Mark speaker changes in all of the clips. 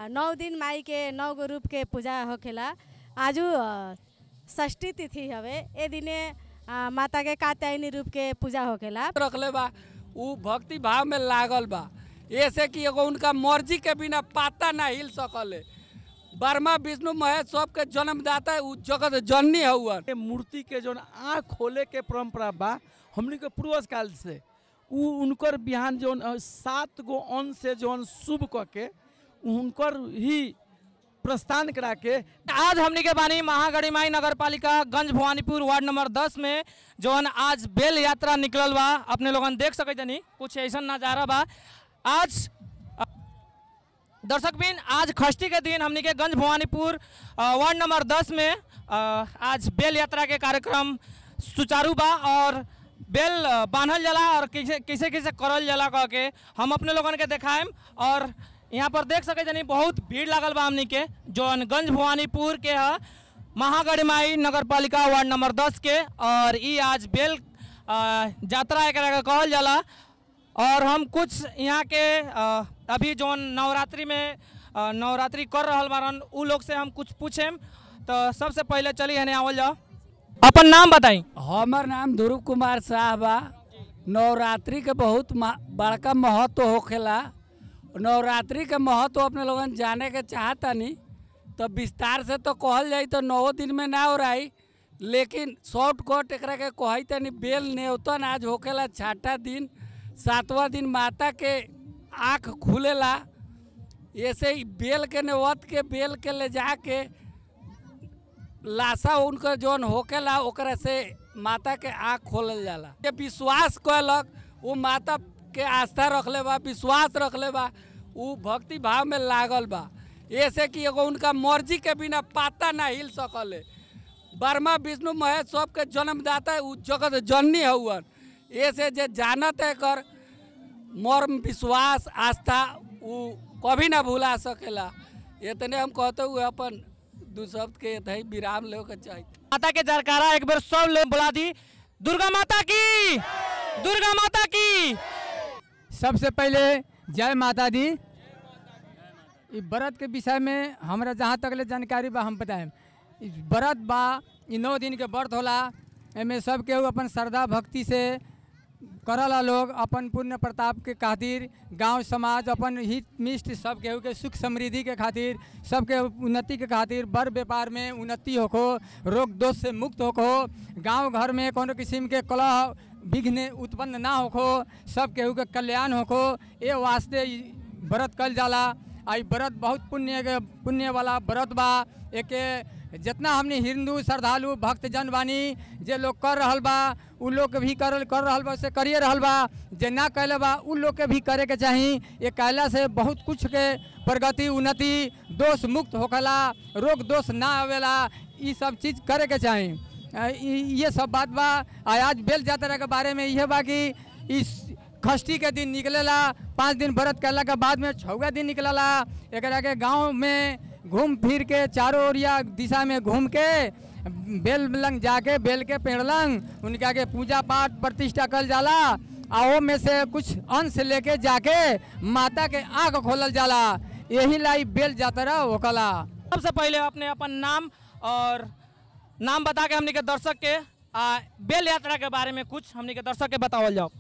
Speaker 1: नौ दिन माई के नौ गो रूप के पूजा होखेला आजू अ, षष्ठी तिथि हवे ए दिने अ, माता के कात्यायनी रूप के पूजा होखेला
Speaker 2: रखले बा उ भक्ति भाव में लागल बा ऐसे कि एगो उनका मर्जी के बिना पाता ना हिल सकले वर्मा विष्णु महेश सबके जन्मदाता उ जगत जननी हउअन
Speaker 3: ये मूर्ति के जौन आँख खोले के परंपरा बा हमनी के पूर्वज काल से उ उनकर बिहान जौन अ, सात गो अन्न से जौन शुभ क के उनकर ही प्रस्थान करा के
Speaker 4: आज हमनी के बानी महागढ़ी माई नगर पालिका गंज भवानीपुर वार्ड नंबर 10 में जौन आज बेल यात्रा निकलल बा अपने लोगन देख सके तनी कुछ ऐसा नज़ारा बा आज अ, दर्शक बिन आज खष्टी के दिन हमनी के गंज भवानीपुर अ, वार्ड नंबर 10 में अ, आज बेल यात्रा के कार्यक्रम सुचारू बा और बेल अ, बांधल जाला और कैसे कैसे कैसे करल जाला कह के हम अपने लोगन के देखाएम और यहाँ पर देख सके जनी बहुत भीड़ लागल बा हमनी के जौन गंज भवानीपुर के ह महागढ़ी माई नगर पालिका वार्ड नंबर 10 के और ई आज बेल अ, यात्रा एकरा के कहल जाला और हम कुछ यहाँ के अ, अभी जौन नवरात्रि में अ, नवरात्रि कर रहल बारन उ लोग से हम कुछ पूछेम तो सबसे पहले चली हने आवल जाओ अपन नाम बताई
Speaker 2: हमर नाम ध्रुव कुमार शाह बा नवरात्रि के बहुत मा- बड़का महत्व होखेला नवरात्रि के महत्व अपने लोगन जाने के चाहतानी तो विस्तार से तो कहल जाई तो नौ दिन में ना हो रही लेकिन शॉर्टकट एकरा के कहई तनी बेल नेवतन आज होखेला छठा दिन सातवां दिन माता के आँख खुलेला ऐसे ही बेल के नेवत के बेल के ले जाके लाशा उनका जौन होकेला ओकरा से माता के आँख खोलल जाला ये विश्वास कैलक वो माता के आस्था रखले बा विश्वास रखले बा उ भक्ति भाव में लागल बा ऐसे कि एगो उनका मर्जी के बिना पाता ना हिल सकले वर्मा विष्णु महेश सबके जन्मदाता उ जगत जननी हउअन ऐसे जे जानत है कर मर्म विश्वास आस्था उ कभी ना भुला सकेला इतने हम कहते हुए अपन दू शब्द के यही विराम ले के चाहिए
Speaker 4: माता के जरकारा एक बार सब लोग बुला दी दुर्गा माता की दुर्गा माता की
Speaker 5: सबसे पहले जय माता दी ई व्रत के विषय में हमरा जहाँ तक ले जानकारी बा हम बताएं ई व्रत बा ई नौ दिन के व्रत होला एमे सब केहू अपन श्रद्धा भक्ति से करला लोग अपन पुण्य प्रताप के खातिर गांव समाज अपन हित मिष्ट सब केहू के सुख समृद्धि के खातिर सबके उन्नति के खातिर बड़ व्यापार में उन्नति होखो रोग दोष से मुक्त होखो गांव घर में कोनो किस्म के कलह विघ्न उत्पन्न ना होखो सब केहू के कल्याण होखो ए वास्ते ई व्रत कल जाला आ ई व्रत बहुत पुण्य के पुण्य वाला व्रत बा एके जितना हमने हिंदू श्रद्धालु भक्त जन बानी जे लोग कर रहल बा उ लोग के भी कर कर रहल बा से करिए रहल बा जे ना कैले बा उ लोग के भी करे के चाही ये कैला से बहुत कुछ के प्रगति उन्नति दोष मुक्त होखला रोग दोष ना आवेला ई सब चीज करे के चाही अ, ई- ये सब बात बा आ आज बेल यात्रा के बारे में यह बा कि इस खष्टी के दिन निकलेला पाँच दिन व्रत करला के बाद में छौवा दिन निकलेला एकरा के गांव में घूम फिर के चारों ओरिया दिशा में घूम के बेल लंग जाके बेल के पेड़ लंग उनका के पूजा पाठ प्रतिष्ठा कल जाला आ ओ में से कुछ अंश लेके जाके माता के आँख खोलल जाला यही लाई बेल यात्रा होकला
Speaker 4: सबसे पहले अपने अपन नाम और नाम बता के हमनी के दर्शक के आ, बेल यात्रा के बारे में कुछ हमनी के दर्शक के बतावल जाओ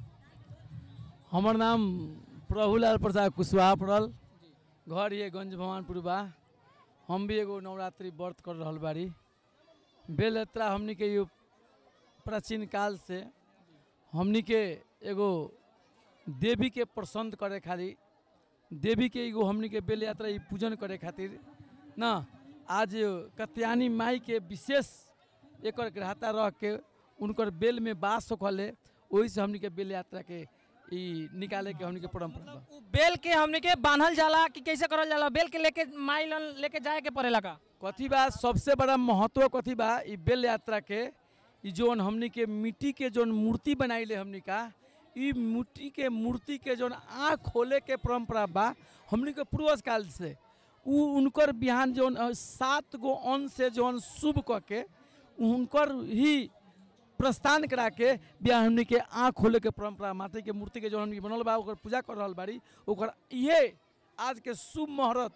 Speaker 3: हमर नाम प्रभुलाल प्रसाद कुशवाहा पड़ल घर ये गंज भवानपुर बा हम भी एगो नवरात्रि व्रत कर रहल बाड़ी बेल यात्रा हमनी के यो प्राचीन काल से हमनी के एगो देवी के प्रसन्न करे खातिर देवी के एगो हमनी के बेल यात्रा ई पूजन करे खातिर ना आज कत्यानी माई के विशेष एकर ग्रहता रह के उनकर बेल में बास होखले ओही से हमनी के बेल यात्रा के ई निकाले के हमनी के परंपरा बा
Speaker 4: उ बेल के हमनी के बांधल जाला कि कैसे करल जाला बेल के लेके माई लन लेके जाए के पड़ेला का
Speaker 3: कथी बा सबसे बड़ा महत्व कथी बा ई बेल यात्रा के ई जोन हमनी के मिट्टी के जोन मूर्ति बनाइले हमनी का ई मिट्टी के मूर्ति के जोन आँख खोले के परंपरा बा हमनी के पूर्वज काल से उ उनकर बिहान जोन अ, सात गो अन्न से जोन शुभ क के उनकर ही प्रस्थान करा के बिहान हमनी के आँख खोले के परंपरा माता के मूर्ति के जो हमनी बनल बा ओकर पूजा कर रहल बाड़ी ओकर इहे आज के शुभ मुहूर्त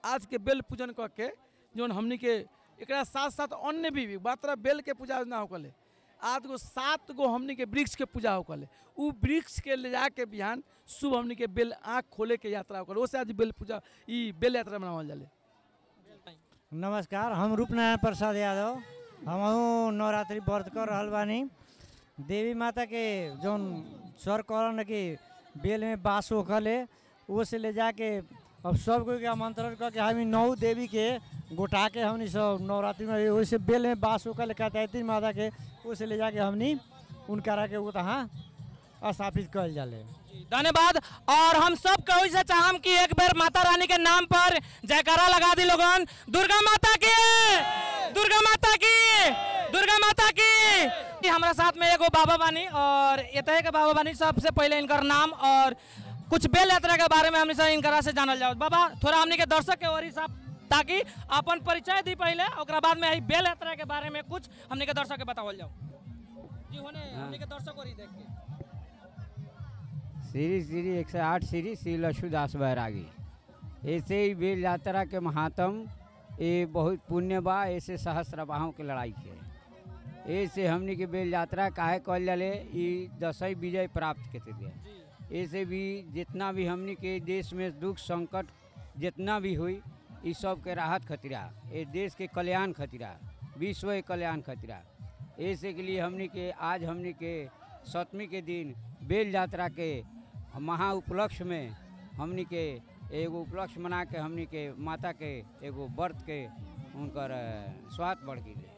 Speaker 3: आज के बेल पूजन कऽ के जौन हमनी के एकरा साथ साथ अन्य भी मात्र बेल के पूजा ना होकले आज गो सात गो हमनी के वृक्ष के पूजा होकले उ वृक्ष के ले जाके बिहान शुभ हमनी के बेल आँख खोले के यात्रा होकले ओसे आज बेल पूजा ई बेल यात्रा मनावल जाले
Speaker 6: नमस्कार हम रूपनारायण प्रसाद यादव हम नवरात्रि व्रत कर रहल बानी देवी माता के जौन सर कहलन कि बेल में बास होखले वो से ले जाके अब सब कोई के आमंत्रण करके हम नौ देवी के गोटा के हमनी सब नवरात्रि में वैसे बेल में बास होखले कहते माता के वो से ले जाके हमनी उनकरा के वो तहाँ स्थापित कल जाले
Speaker 4: धन्यवाद और हम सब कहो से चाहम कि एक बेर माता रानी के नाम पर जयकारा लगा दी लोगन दुर्गा माता की दुर्गा माता की दुर्गा माता की कि हमरा साथ में एगो बाबा बानी और एतहे के बाबा बानी सबसे पहले इनकर नाम और कुछ बेल यात्रा के बारे में हमने से इनकरा से जानल जाओ बाबा थोड़ा हमने के दर्शक के ओरी साहब ताकि अपन परिचय दी पहले ओकरा बाद में ई बेल यात्रा के बारे में कुछ हमने के दर्शक के बतावल जाओ जी होने हमने के दर्शक ओरी देख के
Speaker 7: श्री श्री एक सौ आठ श्री श्री लक्ष्मीदास बैरागी ऐसे ही बेल यात्रा के महात्म ये बहुत पुण्य बा ऐसे सहस्त्रबाहों के लड़ाई के ऐसे हमनी के बेल यात्रा काहे कहल जाले ई दसई विजय प्राप्त के थे ऐसे भी जितना भी हमनी के देश में दुख संकट जितना भी हुई ई सब के राहत खतरा ये देश के कल्याण खतरा विश्व के कल्याण खतरा ऐसे के लिए हमनी के आज हमनी के सप्तमी के दिन बेल यात्रा के महा उपलक्ष्य में हमनी के एगो उपलक्ष्य मना के हमनी के माता के एगो व्रत के उनकर अ, स्वाद बढ़ गई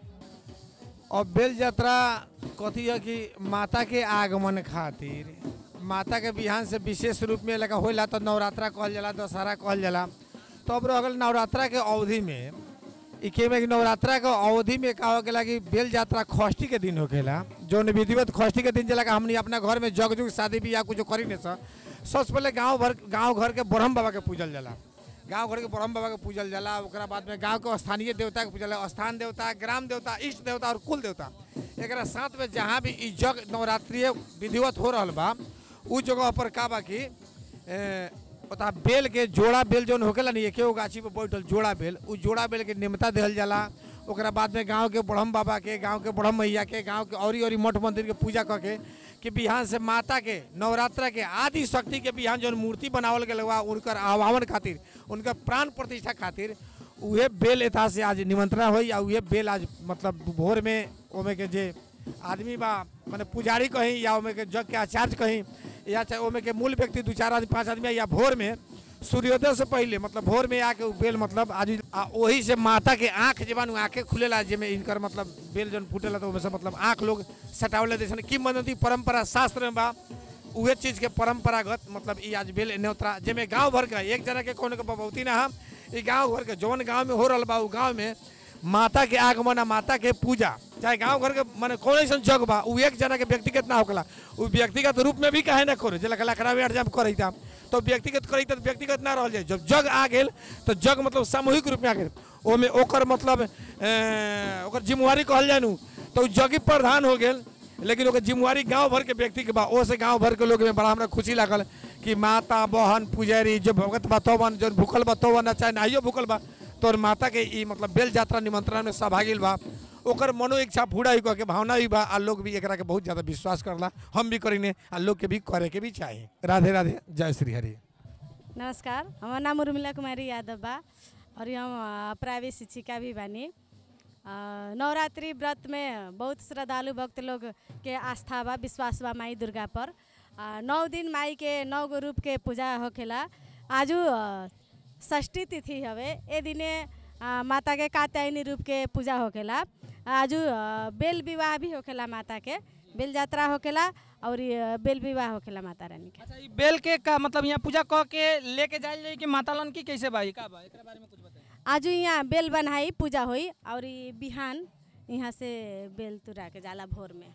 Speaker 8: और बेल यात्रा कथी है कि माता के आगमन खातिर माता के बिहान से विशेष रूप में लगा होला तो नवरात्रा कहल जाला दशहरा कहल जाला तो अब रह गल नवरात्रा के अवधि में ई के में कि नवरात्रा के अवधि में का हो गेला कि बेल यात्रा खष्टी के दिन होखेला जौन विधिवत खष्टी के दिन जला कि हमनी अपना घर में जग जुग शादी बियाह कुछ करी नहीं सर सबसे पहले गांव भर गांव घर के ब्रह्म बाबा के पूजल जाला गांव घर के ब्रह्म बाबा के पूजल जाला ओकरा बाद में गांव के स्थानीय देवता के पूजल जाला स्थान देवता ग्राम देवता इष्ट देवता और कुल देवता एकरा साथ में जहाँ भी ई जग नवरात्रि विधिवत हो रहल बा उ जगह पर का बा कि ए, ओता बेल के जोड़ा बेल जौन होकेला नहीं एके गो गाछी पे बैठल जोड़ा बेल उ जोड़ा बेल के निमता देहल जाला ओकरा बाद में गांव के ब्रह्म बाबा के गांव के ब्रह्म मैया के गांव के औरी औरी मठ मंदिर के पूजा करके कि बिहान से माता के नवरात्रा के आदि शक्ति के बिहान जौन मूर्ति बनावल गेल बा उनकर आह्वान खातिर उनकर प्राण प्रतिष्ठा खातिर उहे बेल एथा से आज निमंत्रण होई आ उहे बेल आज मतलब भोर में ओमे के जे आदमी बा माने पुजारी कहीं या ओमे के जग के आचार्य कहीं या चाहे ओमे के मूल व्यक्ति दू चार आदमी पांच आदमी या भोर में सूर्योदय से पहले मतलब भोर में आके उ बेल मतलब आज आ वही से माता के आँख जबान आँखें खुलेला जेमे इनकर मतलब बेल जन फूटेला तो ओमे से मतलब आँख लोग सटावले जैसे किंवदंती परंपरा शास्त्र में बा उहे चीज के परंपरागत मतलब ई आज बेल न्योतरा जेमे गांव भर का एक जना के कोनो के बबौती ना हम ई गांव भर के जौन गांव में हो रहल बा उ गांव में माता के आगमन आ माता के पूजा चाहे गांव घर के माने कौन ऐसा जग बा उ एक जना के व्यक्तिगत ना होकला उ व्यक्तिगत रूप में भी काहे ना करे जे लकड़ा में जब करैता तो व्यक्तिगत करैता तो व्यक्तिगत ना रहल जाए जब जग आ गेल तो जग मतलब सामूहिक रूप में आ गेल ओमे ओकर मतलब ए, ओकर जिम्मेवारी कहल जाए नु तो उ जगी प्रधान हो गेल लेकिन ओकर जिम्मेवारी गांव भर के व्यक्ति के बा ओ से गांव भर के लोग में बड़ा हमरा खुशी लागल कि माता बहन पुजारी जो भगत बा तोवन जो भूखल बा तोवन चाहे नाहियो भूखल बा तोर माता के ई मतलब बेल यात्रा निमंत्रण में सहभागी बा ओकर मनो इच्छा पूरा ही कह के भावना भी बा आ लोग भी एकरा के बहुत ज्यादा विश्वास करला हम भी करीने आ लोग के भी करे के भी चाही राधे राधे जय श्री हरि
Speaker 1: नमस्कार हमार नाम उर्मिला कुमारी यादव बा और हम अ, प्राइवेट शिक्षिका भी बानी अ, नवरात्रि व्रत में बहुत श्रद्धालु भक्त लोग के आस्था बा विश्वास बा माई दुर्गा पर अ, नौ दिन माई के नौ गो रूप के पूजा होखेला आजू अ, षष्ठी तिथि हवे ए दिने अ, माता के कात्यायनी रूप के पूजा होखेला आजू अ, बेल विवाह भी होखेला माता के बेल यात्रा होखेला और ये बेल विवाह होखेला माता रानी के
Speaker 4: अच्छा ई बेल के का मतलब यहाँ पूजा क के लेके जाइल जाई कि माता लन की कैसे बा ई का बा एकरा बारे में कुछ बताइए
Speaker 1: आज यहाँ बेल बनाई पूजा हुई और ई बिहान यहाँ से बेल तुरा के जाला भोर में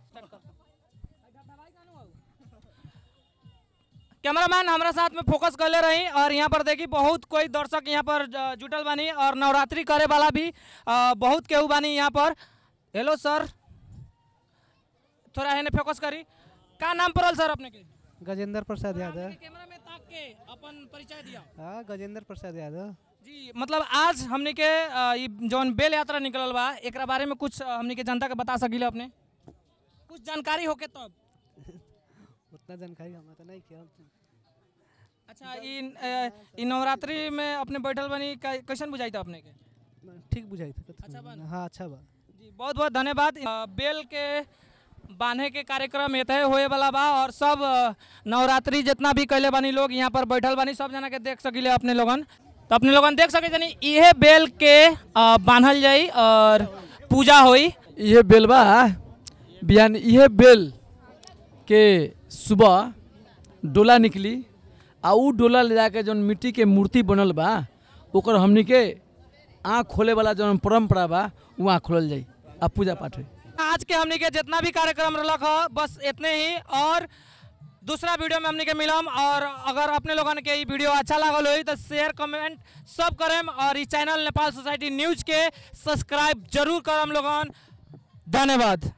Speaker 4: कैमरामैन हमारा साथ में फोकस कर ले रही और यहाँ पर देखी बहुत कोई दर्शक यहाँ पर ज- जुटल बानी और नवरात्रि करे वाला भी अ, बहुत केहू बानी यहाँ पर हेलो सर थोड़ा है फोकस करी का नाम पड़ल सर अपने के
Speaker 9: गजेंद्र प्रसाद यादव
Speaker 4: कैमरा में ताक के अपन परिचय दिया
Speaker 9: हाँ गजेंद्र प्रसाद यादव
Speaker 4: जी मतलब आज हमने के अ, ई जौन बेल यात्रा निकलल बा एकरा बारे में कुछ अ, हमने के जनता के बता सकिले अपने कुछ जानकारी होके तब
Speaker 9: उतना जानकारी हमारा तो नहीं किया
Speaker 4: अच्छा ई अ, ई नवरात्रि में अपने बैठल बनी कै- कैसन बुझाई था अपने के
Speaker 9: ठीक बुझाई था
Speaker 4: अच्छा बा ना?
Speaker 9: हाँ अच्छा बा
Speaker 4: जी बहुत बहुत धन्यवाद अ, बेल के बांधे के कार्यक्रम एतहे होए वाला बा और सब अ, नवरात्रि जितना भी कैले बानी लोग यहाँ पर बैठल बानी सब जना के देख सकिले अपने लोगन तो अपने लोगन देख सके जानी इहे बेल के अ, बांधल जाई और पूजा होई
Speaker 3: इहे बेल बा बिहान इहे बेल के सुबह डोला निकली आ उ डोला ले जाके जौन मिट्टी के मूर्ति बनल बा ओकर हमनी के आँख खोले वाला जौन परंपरा बा उ आँख खोलल जाई आ पूजा पाठ होई
Speaker 4: आज के हमनी के जितना भी कार्यक्रम रलक ह बस इतने ही और दूसरा वीडियो में हमनी के मिलम और अगर अपने लोगन के ई वीडियो अच्छा लागल होई तो शेयर कमेंट सब करेम और ई चैनल नेपाल सोसाइटी न्यूज के सब्सक्राइब जरूर करम लोगन धन्यवाद